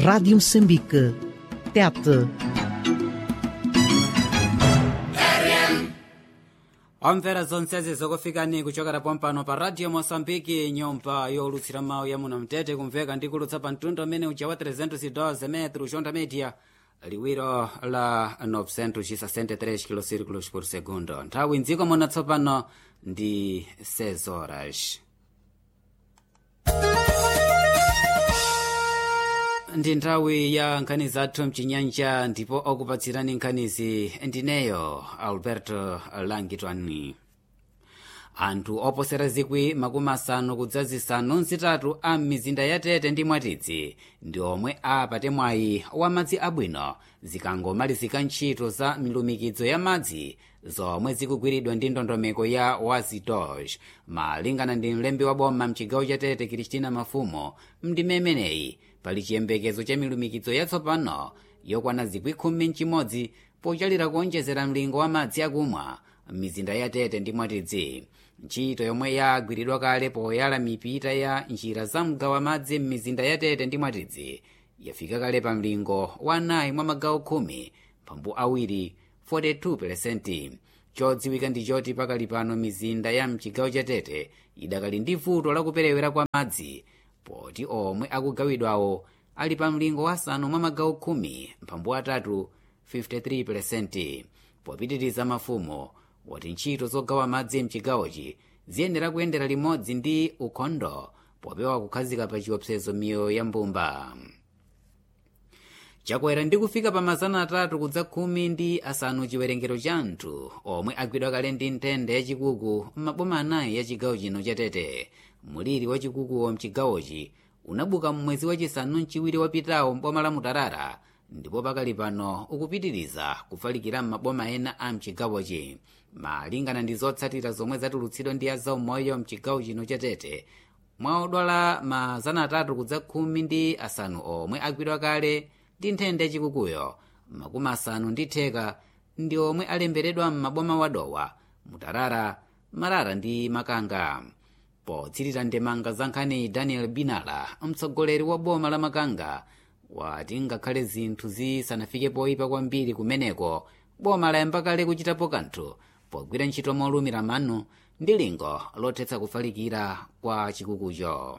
Rádio Moçambique. Tete. omvera zonsezi zokufikani kuchokera pompano pa radio moçambike nyumba yolutsira mawu ya muno mtete kumveka ndi kulutsa pa mtundu amene uja wa 312 metro chonda media liwiro la 963 kilocirculos por segundo nthawi mdziko muno tsopano ndi 6 horas ndi nthawi ya nkhani zathu mchinyanja ndipo okupatsirani nkhanizi ndineyo alberto langitwani anthu oposera zikwi makumi asanu kudza zisanu nzitatu a mizinda ya tete ndi mwatidzi ndi omwe apate mwayi wa madzi abwino zikangomalizika ntchito za milumikizo ya madzi zomwe zikugwiridwa ndi ndondomeko ya wazidosh malingana ndi mlembi wa boma mchigawo cha tete kristina mafumo mndime imeneyi pali chiyembekezo cha milumikizo yatsopano yokwana zikwi khumi mchimodzi pochalira kuonjezera mlingo wa madzi akumwa m'mizinda ya tete ndi mwatidzi ntchito yomwe yagwiridwa kale poyala mipita ya njira za mgawo wa madzi m'mizinda ya tete ndi mwatidzi yafika kale pa mlingo wa anayi mwa magawo khumi mphambu awiri 42 chodziwika ndi choti pakali pano mizinda ya mchigawo cha tete idakali ndi vuto lakuperewera kwa madzi poti omwe akugawidwawo ali pa mlingo wa asanu mwa magawo khumi mphambu atatu 53 popitiriza mafumo wati ntchito zogawa madzi mchigawochi ziyenera kuyendera limodzi ndi ukhondo popewa kukhazika pa chiopsezo miyoyo ya mbumba chakwera ndi kufika pa mazana atatu kudza khumi ndi asanu chiwerengero cha anthu omwe agwidwa kale ndi nthenda yachikuku m'maboma anayi ya chigawo chino cha tete muliri wa chikukuwo mchigawochi unabuka mmwezi wachisanu mchiwiri wapitawo mboma la mutarara ndipo pakali pano ukupitiriza kufalikira m'maboma ena a mchigawochi malingana ndi zotsatira zomwe zatulutsidwa ndi azaumoyo mchigawo chino cha tete mwa odwala mazana atatu kudza khumi ndi asanu omwe agwidwa kale ndi nthenda yachikukuyo makumi asanu ndi theka ndi omwe alemberedwa m'maboma wadowa mutarara marara ndi makanga potsirira ndemanga za nkhani daniel binala mtsogoleri wa boma la makanga wati ngakhale zinthu zisanafike poyipa kwambiri kumeneko boma layamba kale kuchitapo kanthu pogwira ntchito molumira mano ndi lingo lothetsa kufalikira kwa chikukucho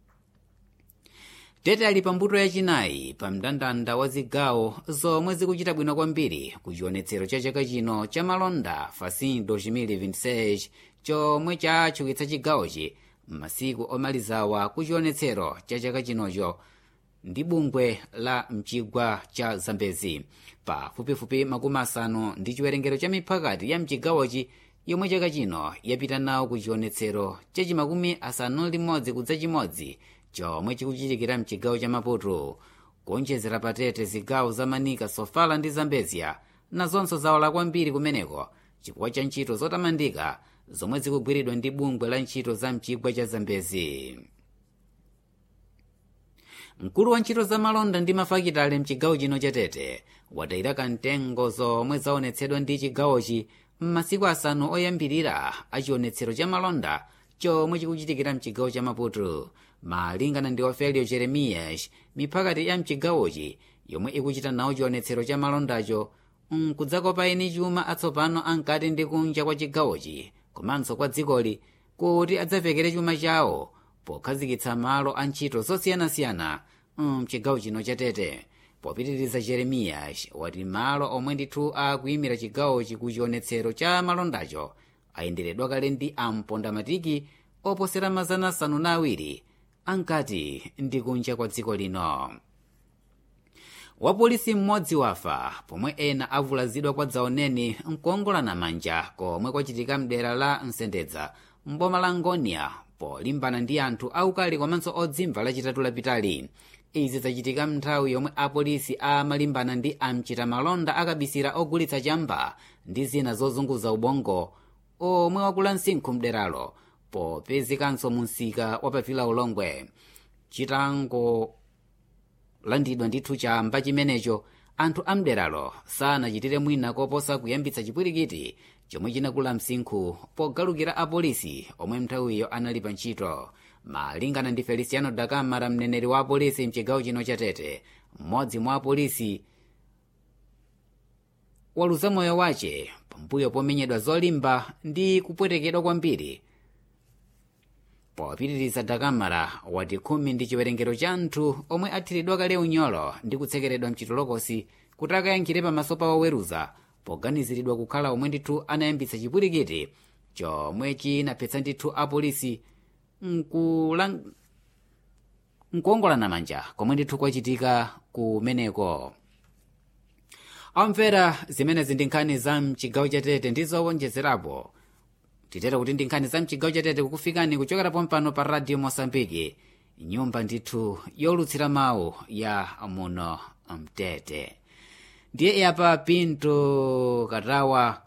tete ali pambuto yachinayi pa mndandanda wa zigawo zomwe zikuchita bwino kwambiri ku chionetsero cha chaka chino cha malonda fasin 2026 chomwe chatchukitsa chigawochi m'masiku omalizawa ku chionetsero cha chaka chinocho ndi bungwe la mchigwa cha zambezi pafupifupi makumi asanu ndi chiwerengero cha miphakati ya mchigawochi yomwe chaka chino yapita nawo ku chionetsero cha chimakumi asanu limodzi kudza chimodzi chomwe chikuchitikira mchigawo cha maputo kuonjezera patete zigawo za manika sofala ndi zambezia nazonso zawala kwambiri kumeneko chifukwa cha ntchito zotamandika zomwe zikugwiridwa ndi bungwe la ntchito za mchigwa cha zambezi mkulu wa ntchito za malonda ndi mafakitale mchigawo chino cha tete watayira kamtengo zomwe zaonetsedwa ndi chigawochi m'masiku asanu oyambirira a chionetsero cha malonda chomwe chikuchitikira mchigawo cha maputo malingana ndi ofelio jeremiyas miphakati ya mchigawochi yomwe ikuchita nawo chionetsero cha malondacho nkudzakopa eni chuma atsopano ankati ndi kunja kwa chigawochi komanso kwa dzikoli kuti adzavekere chuma chawo pokhazikitsa malo a ntchito zosiyanasiyana mchigawo chino cha tete popitiriza jeremiyas wati malo omwe ndithu akuyimira chigawochi ku chionetsero cha malondacho ayenderedwa kale ndi ampondamatiki oposera mazana asanu na awiri ankati ndi kunja kwa dziko lino wapolisi mmodzi wafa pomwe ena avulazidwa kwa dzaoneni nkuongolana manja komwe kwachitika mdera la nsendedza mboma la ngonia polimbana ndi anthu aukali komanso odzimva lachitatu lapitali izi zachitika mnthawi yomwe apolisi amalimbana ndi amchita malonda akabisira ogulitsa chamba ndi zina zozunguza ubongo omwe wakula msinkhu mderalo popezekanso munsika wapavila ulongwe chitango landidwa ndithu chamba chimenecho anthu amderalo sanachitire mwina koposa kuyambitsa chipwirikiti chomwe chinakula msinkhu pogalukira apolisi omwe nthawiyo anali pa ntchito malingana ndi feliciano dakamara mneneri wa apolisi mchigawo chino cha tete mmodzi mwa apolisi waluza moyo wace pambuyo pomenyedwa zolimba ndi kupwetekedwa kwambiri popitiriza dakamara wati khumi ndi chiwerengero cha anthu omwe athiridwa kale unyolo ndi kutsekeredwa mchitolokosi kuti akayankhire pamaso pa woweruza poganiziridwa kukhala omwe ndithu anayambitsa chipwirikiti chomwe chinaphetsa ndithu apolisi nkulang... nkuongolana manja komwe ndithu kwachitika kumeneko amvera zimenezi ndi nkhani za mchigawo cha tete ndi zowonjezerapo titere kuti ndi nkhani za mchigawo cha tete kukufikani kuchokera pompano pa radio mosambiki nyumba ndithu yolutsira mawu ya muno mtete ndiye yapa pinto katawa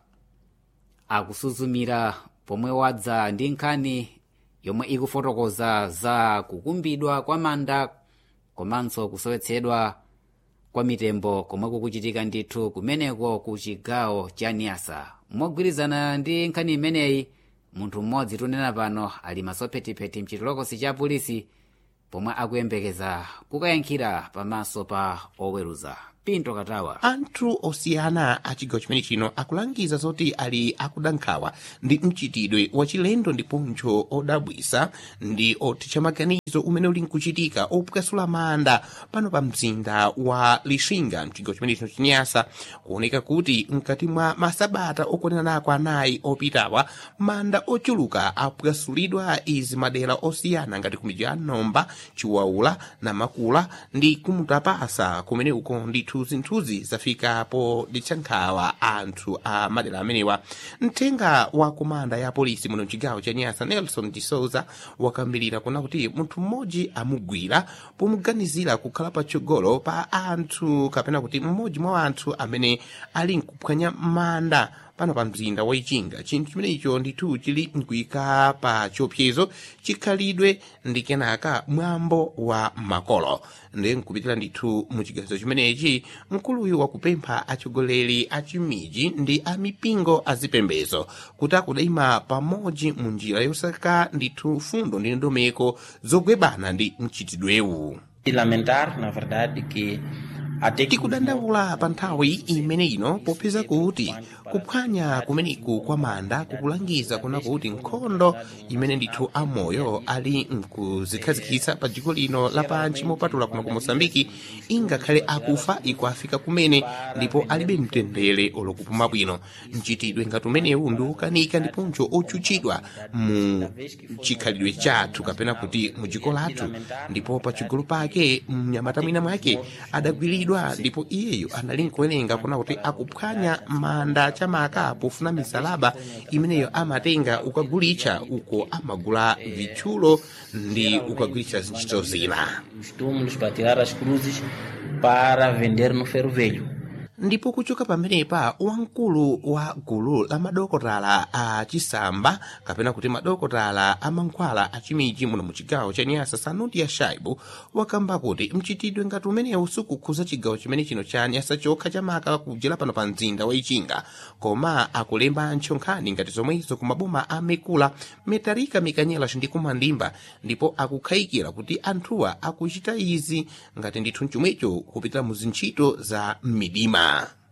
akusuzumira pomwe wadza ndi nkhani yomwe ikufotokoza za kukumbidwa kwa manda komanso kusowetsedwa kwa mitembo komwe kukuchitika ndithu kumeneko ku chigawo cha niasa mogwirizana ndi nkhani imeneyi munthu mmodzi tunena pano ali masophetipheti mchitolokosi cha polisi pomwe akuyembekeza kukayankhira pamaso pa oweruza pinto katawa anthu osiyana a chigawo chimene chino akulangiza zoti ali akuda nkhawa ndi mchitidwe wachilendo ndiponso odabwisa ndi othetsa maganizo umene uli nkuchitika opwasula manda pano pa mzinda wa lixinga mchigawo chimene chino chinyasa kuoneka kuti mkati mwa masabata okwanirako anayi opitawa manda ochuluka apwasulidwa izi madera osiyana ngati kumidzi ya nomba chiwaula namakula ndi kumutapasa kumene uko ndithu zinthuzi zafikapo nditchankhawa anthu a madera amenewa mthenga wa komanda ya polisi muno mchigawo cha nyasa nelson de souza wakambirira kuna kuti munthu mmodzi amugwira pomuganizira kukhala patsogolo pa anthu kapena kuti mmodzi mwa anthu amene ali nkuphwanya manda pano pa mzinda wa ichinga chinthu chimenecho ndithu chili nkuyika pa chiopsezo chikhalidwe ndi kenaka mwambo wa makolo ndi nkupitira ndithu mu chigazo chimenechi mkuluyu wakupempha atsogoleri a chimiji ndi a mipingo azipembezo kuti akudayima pamodzi mu njira yosaka ndithu fundo ndi ndondomeko zogwebana ndi mchitidwewu lamentar na verdade que até que tikudandaula pa nthawi imene ino popeza kuti kuphwanya kumeneku kwa manda kukulangiza kuna kuti nkhondo imene ndithu amoyo ali nkuzikhazikitsa pa dziko lino lapansi mopatula kuno ku mosambiki ingakhale akufa ikuafika kumene ndipo alibe mtendere olokupuma bwino mchitidwe ngati umenewu ndi wokanika ndiponso ochuchidwa mu chikhalidwe chathu kapena kuti mu dziko lathu ndipo pachigolo pake mnyamata mwina mwake adagwiridwa ndipo iyeyo anali nkuwerenga kuna kuti akuphwanya manda chamaka pofuna misalaba imeneyo amatenga ukagulitsa uko amagula vitchulo ndi ukagulitsa zintchito zina os túmulos para tirar as cruzes para vender no ferro velho. ndipo kuchoka pamenepa wamkulu wa gulu la madokotala a chisamba kapena kuti madokotala a mankhwala a chimiji muno mu chigawo cha nyasa sanuti ya shaibu wakamba kuti mchitidwe ngati umenewu sukukhuza chigawo chimene chino cha nyasa chokha chamaka kujera pano pa mzinda wa ichinga koma akulemba ntchonkhani ngati zomwezo ku maboma a mekula metalika mikanyela ndi kumandimba ndipo akukhayikira kuti anthuwa akuchita izi ngati ndithu chomwecho kupitira mu zintchito za midima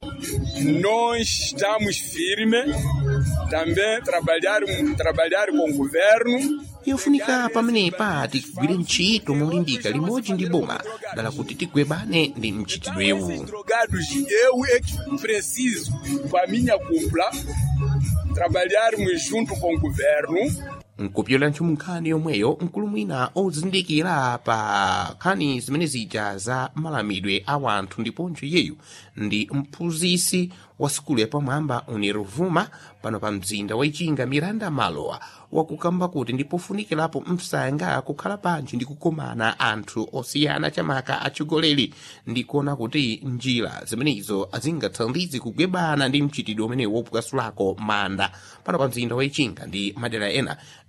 Nós estamos firmes, também trabalhar, trabalhar com o governo. yofunika pamenepa tigwire ntchito molimbika limodzi ndi boma dala kuti tigwebane ndi mchitidwewu Drogados, eu é que preciso, para a minha cúpula, trabalharmos junto com o governo nkupyola ntchimo nkhani yomweyo mkulu mwina ozindikira pa nkhani zimene zija za malamidwe a wanthu ndiponso iyeyu ndi mphunzisi wa sukulu yapamwamba uniruvuma pano pa mzinda wa ichinga miranda malowa wakukamba kuti ndipofunikirapo msanga kukhala panji ndi kukomana anthu osiyana chamaka atsogoleri ndi kuona kuti njira zimenezo zingathandize kugwebana ndi mchitidwe umene wopwasulako manda pano pa mzinda wa ichinga ndi madera ena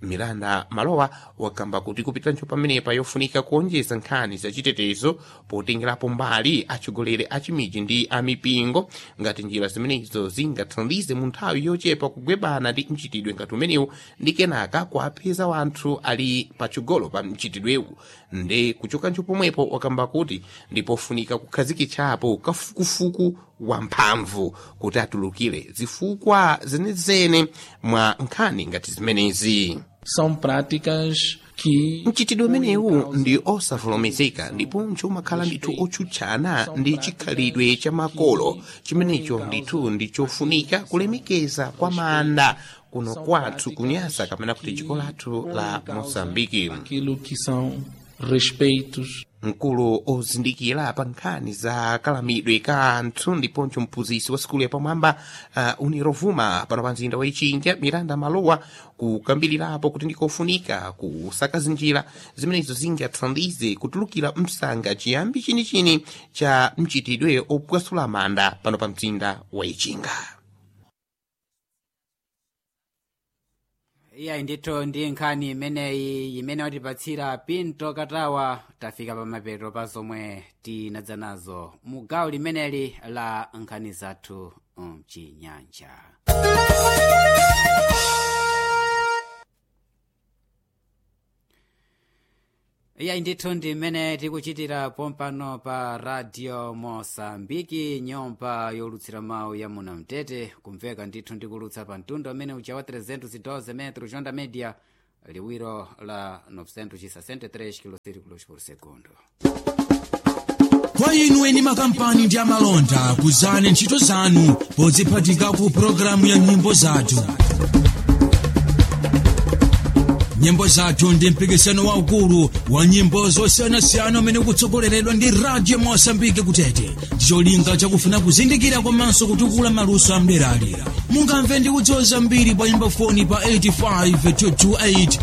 miranda malowa wakamba kuti kupitanso pamenepa yofunika kuonjeza nkhani zachitetezo potengerapo mbali atsogoleri a chimiji ndi amipingo ngati njira zimenezo zingathandize mu nthawi yochepa kugwebana ndi mchitidwe ngati umenewu ndi kenaka kuapeza wanthu ali patsogolo pa mchitidwewu ndi kuchokanso pomwepo wakamba kuti ndipofunika kukhazikitsapo kafukufuku wamphamvu kuti atulukire zifukwa zenezene mwa nkhani ngati zimenezi São práticas que mchitidwe umenewu ndi osavomerezeka ndiponso umakhala ndithu otsutsana ndi chikhalidwe cha makolo chimenecho ndithu ndi chofunika kulemekeza kwa manda kuno kwathu kunyasa kapena kuti dziko lathu la moçambike aquilo que são respeitos mkulu ozindikira pa nkhani za kalamidwe ka anthu ndiponso mphunzitsi wa sikulu yapamwamba uh, unirovuma pano pa mzinda wa ichinja miranda malowa kukambirirapo kuti ndikofunika kusakaza njira zimenezo zingathandize kutulukira msanga chiyambi chinichini cha mchitidwe opwasula manda pano pa mzinda wa ichinga iyayi ndithu ndi nkhani imeneyi imene watipatsira pinto katawa tafika pa mapeto pa zomwe tinadza nazo mu gawo limeneli la nkhani zathu mchinyanja iyayi ndithu ndi imene tikuchitira pompano pa radio mosambiki nyumba yolutsira mawu ya muna mtete kumveka ndithu ndikulutsa pa mtundu amene uja wa 312 metro jonda media liwiro la 963 km por segundo kwa inu eni makampani ndi amalonda kuzani ntchito zanu podziphatika ku pologalamu ya nyimbo zathu nyimbo zathu ndi mpikisano waukulu wa nyimbo zosiyanasiyana umene ukutsogoleredwa ndi radio mosambike kutete ndicholinga chakufuna kuzindikira komanso kutukula maluso amderalera mungamve ndi kudziwa zambiri pa nyimbo foni pa 85 228